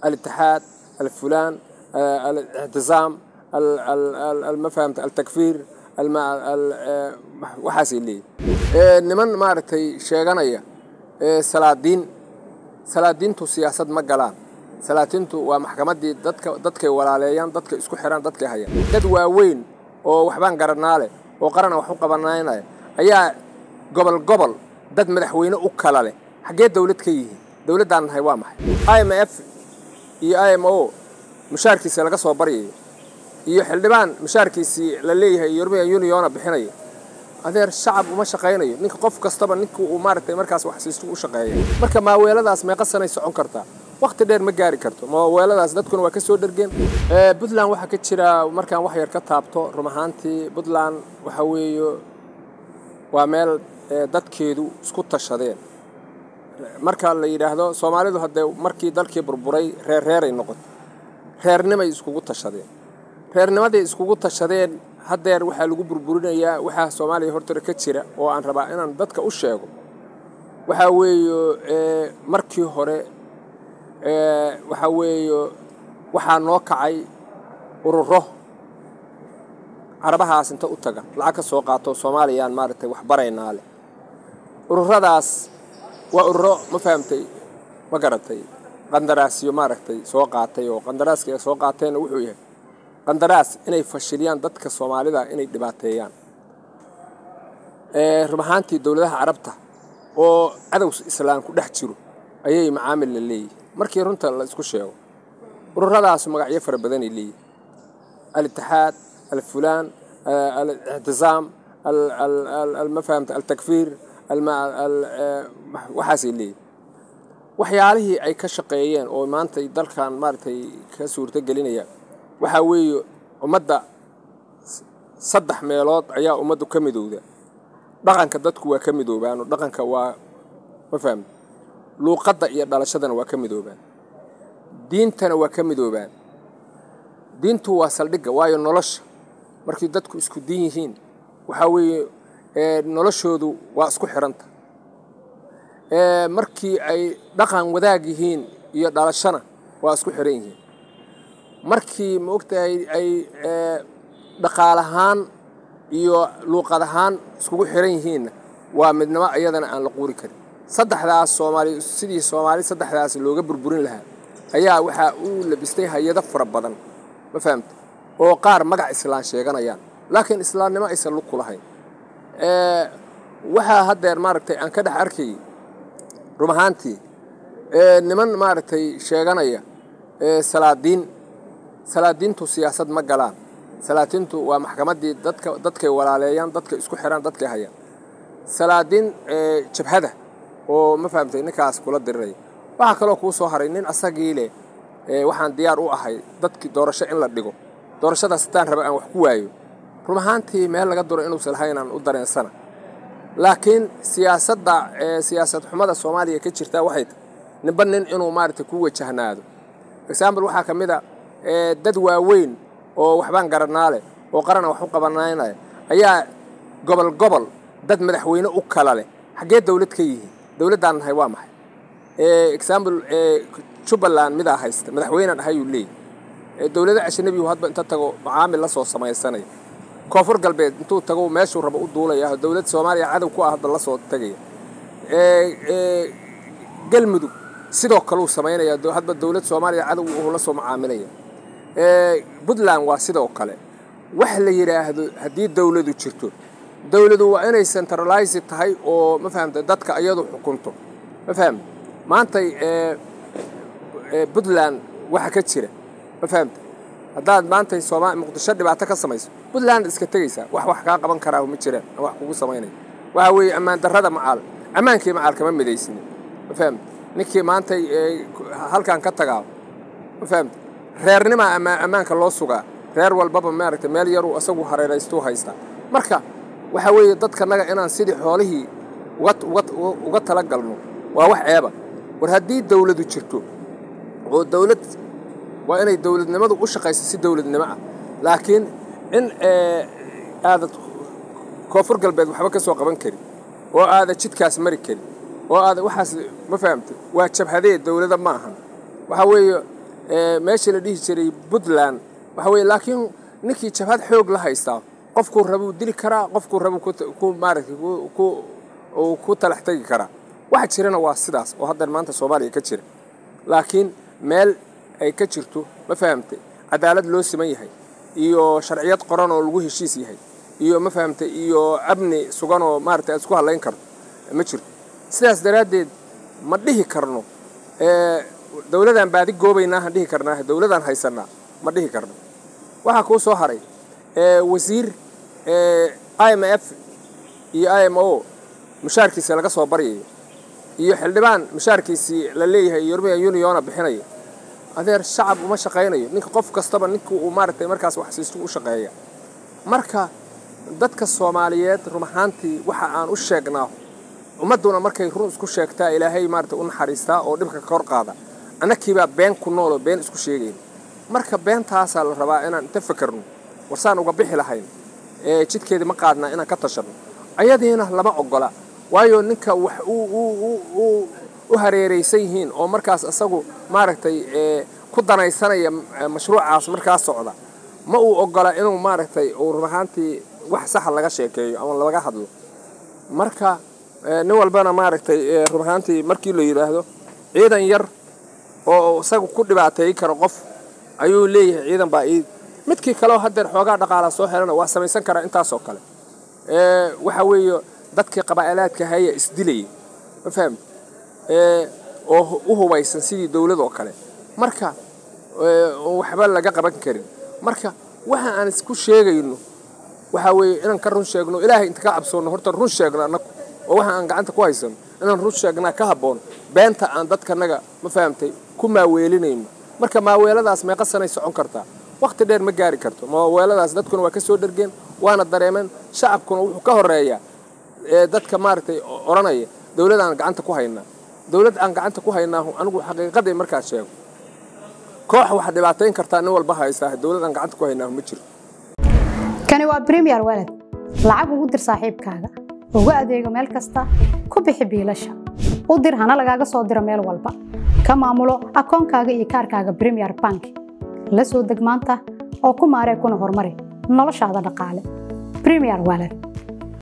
الاتحاد الفلان آه، الاعتصام ال- ال- ال- ما فهمت التكفير الم... ال... آه، waxaasay leeyihin Ee, niman maaragtay sheeganaya ee, salaadiin salaadiintu siyaasad ma galaan salaadiintu waa maxkamaddii dadka dadkay walaaleeyaan dadka isku xiraan dadkay hayaan dad waaweyn oo waxbaan garanaa leh oo qarana wax u qabanaynaya ayaa gobol gobol dad madaxweyne u kala leh xaggee dawlad ka yihiin dawladdaan nahay waa maxay i m f iyo i m o mushaarkiisa laga soo baryayo iyo xildhibaan mushaarkiisii la leeyahay european uniona bixinaya adeer shacab uma shaqaynayo ninka qof kastaba ninka uu maaragtay markaas wax siisto u shaqeeya marka maaweeladaas meeqa sanay socon kartaa waqti dheer ma gaari karto maaweeladaas dadkuna waa ka soo dhergeen Ee, puntland waxaa ka jira markaan wax yar ka taabto run ahaantii puntland waxa weeye waa meel ee, dadkeedu isku tashadeen marka la yidhaahdo soomaalidu haddee markii dalkii burburay reer reeray noqoto reernimay iskugu tashadeen reernimaday iskugu tashadeen haddeer waxaa lagu burburinayaa waxaa soomaaliya hortore ka jira oo aan rabaa inaan dadka u sheego waxaa weeye ee, markii hore ee, waxaa weeye waxaa noo kacay ururo carabahaas inta u taga lacag ka soo qaato soomaaliyaan maaragtay wax baraynaa leh ururadaas waa ururo ma fahamtay ma garatay qandaraasyo maaragtay soo qaatay oo qandaraaska ay soo qaateenna wuxuu yahay qandaraas inay fashiliyaan dadka soomaalida inay dhibaateeyaan Ee, run ahaantii dowladaha carabta oo cadow islaam ku dhex jiro ayay macaamil la leeyihin markii runta la isku sheego ururadaas magacyo fara badanay leeyihin الاتحاد الفلان آه، الاعتصام ال- ال- ال- ال- ما فهمت التكفير الم... ال- آه، waxaasay leeyihin waxyaalihii ay ka shaqeeyeen oo maanta dalkan maaragtay ka suurto gelinaya waxaa weeye ummadda s- saddex meelood ayaa ummaddu ka midowda dhaqanka dadku waa ka midoobaan oo dhaqanka waa ma fahmta luuqadda iyo dhalashadana waa ka midoobaan diintana waa ka midoobaan diintu waa saldhigga waayo nolosha markii dadku isku diin yihiin waxaa weeye ee, noloshoodu waa isku xidhanta Ee, markii ay dhaqan wadaag yihiin iyo dhalashana waa isku xidhan yihiin markii ma ogtahay ay ee, dhaqaal ahaan iyo luuqad ahaan iskugu xidhan yihiinna waa midnimo iyadana aan la quuri karin saddexdaas soomaali sidii soomaali saddexdaas looga burburin lahaa ayaa waxaa uu labistay hay-ado fara badan ma fahamta oo qaar magac islaan sheeganayaan laakiin islaamnimo aysan lug ku lahayn Ee, waxaa haddeer maaragtay aan ka dhex arkayay run ahaantii ee, niman maaragtay sheeganaya ee, salaadiin salaadiintu siyaasad ma galaan salaadiintu waa maxkamaddii dadka dadkay walaaleeyaan dadka isku xiraan dadkay hayaan salaadiin ee, jabhada oo ma fahamtay ninkaas kula diriraya waxaa kaloo kuu soo haray nin asagii leh ee, waxaan diyaar u ahay dadkii doorasho in la dhigo doorashadaas hataan raba aan wax ku waayo run ahaantii meel laga duro inuusan lahaynaan u dareensana laakiin siyaasadda ee siyaasad xumada soomaaliya ka jirta waxay tahay ninba nin inuu maaragtay ku wajahnaado example waxaa ka mid a ee, dad waaweyn oo waxbaan garanaa leh oo qarana wax u qabanaynaya ayaa gobol gobol dad madaxweyne u kala leh xaggee dawlad ka yihiin dawladdaan nahay waa maxay Ee, example ee, jubbaland midaa haysta madaxweynean ahayuu leeyahy Ee, dawlado ajnabigu hadba inta tago macaamil la soo samaysanaya koonfur galbeed intuu tago meeshuu rabo u duulaya dowlad soomaaliya cadow ku ah hadda la soo tagaya Ee, ee, galmudug sidoo kale uu samaynaya do- hadba dowlad soomaaliya cadow uu la soo macaamilaya Ee, puntland waa sidoo kale wax la yidhaahdo haddii dowladu jirto dowladu waa inay centralize tahay oo ma fahamta dadka iyadu xukunto ma fahamta maantay ee, ee, puntland waxa ka jira ma fahamta haddaad maantay sooma muqdisho dhibaato ka samayso puntland iska tegaysaa wax wax kaa qaban karaa ma jiraan aan wax kugu samaynaya waxa weeye ammaan darrada macaal ammaankii macaal kama midaysnin ma fahamta ninkii maantay ee, halkan ka tagaa ma fahamta reernima ama- ammaanka loo sugaa reer walbaba maaragtay meel yaruu isagu hareeraystuu haystaa marka waxaa weeye dadkanaga inaan sidii xoolihii uga uga uga talagalno waa wax ceeba war haddii dawladu jirto oo dawlad waa inay dawladnimadu u shaqayso si dawladnimo ah laakiin in ee, aadad koonfur galbeed waxba ka soo qaban karin oo aada jidkaas mari karin oo aada waxaas ma fahamtay waa jabhadee dawlada ma ahan waxaa weeye meeshii la dhihi jiray puntland waxa weye laakiin ninkii jabhad xoog la haystaa qofkuu rabuu dili karaa qofkuu rabuu ku maaragtay ku talax tegi karaa waxa jirana waa sidaas oo haddan maanta soomaaliya ka jira laakiin meel ay ka jirto ma fahamtay cadaalad loo siman yahay iyo sharciyad qoran oo lagu heshiis yahay iyo ma fahamtay iyo amni sugan oo maaragtay aad isku hadlayn karto ma jirto sidaas daraaddeed ma dhihi karno dowladaan baadi goobaynaahan dhihi karnaa dowladaan haysanaa ma dhihi karno waxaa kuu soo haray wasiir i m f iyo i m o mushaarkiisa laga soo baryayo iyo xildhibaan mushaarkiisii la leeyahay european uniona bixinaya adeer shacab uma shaqaynayo ninka qof kastaba ninka uu maaragtay markaas wax siistu u shaqeeya marka dadka soomaaliyeed run ahaantii waxa aan u sheegnaa ummadduna markay run isku sheegtaa ilaahay maarata u naxariistaa oo dhibka ka hor qaada annakiibaa been ku nooloo been isku sheegayn marka beentaasaa la rabaa inaan inta fakerno warsaan uga bixi lahayn jidkeedii ma qaadnaa inaan ka tashanno ayadiina lama ogola waayo ninka wax u hareeraysan yihiin oo markaas isagu maaragtay ku danaysanaya mashruucaas markaas socda ma uu ogola inuu maaragtay uu run ahaantii wax saxa laga sheekeeyo ama laga hadlo marka nin walbana maaragtay run ahaantii markii la yidhaahdo ciidan yar oo isagu ku dhibaateey karo qof ayuu leeyahay ciidan baa ii midkii kaleo haddeer xoogaa dhaqaala soo helana waa samaysan karaa intaasoo kale waxa weeye dadkii qabaa'ilaadka haya isdilayay ma fahamti oo u hubaysan sidii dowlad oo kale marka waxba laga qaban karin marka waxa aan isku sheegayno waxaa weeye inaan ka run sheegno ilaahay inta ka cabsoonno horta run sheegno annagu oo waxa aan gacanta ku haysano inaan run sheegnaa ka habboon beenta aan dadkanaga ma fahamtay ku maaweelinayno marka maaweeladaas meeqa sanay socon kartaa wakhti dheer ma gaari karto maaweeladaas dadkuna waa ka soo dhergeen waana dareemeen shacabkuna wuxuu ka horeeyaa dadka maaragtay odhanaya dowlad aan gacanta ku haynaa dowlad aan gacanta ku haynaahu anigu xaqiiqaday markaas sheego koox wax dhibaatayn kartaa nin walba haystaa dowlad aan gacanta ku haynaahu ma jiro kani waa bremiyer walad lacag ugu dir saaxiibkaaga ugu adeego meel kasta ku bixi biilasha u dir hana lagaaga soo diro meel walba ka maamulo akoonkaaga iyo kaarkaaga bremiyer bank la soo deg maanta oo ku maaree kuna horumari noloshaada dhaqaale bremiyer walad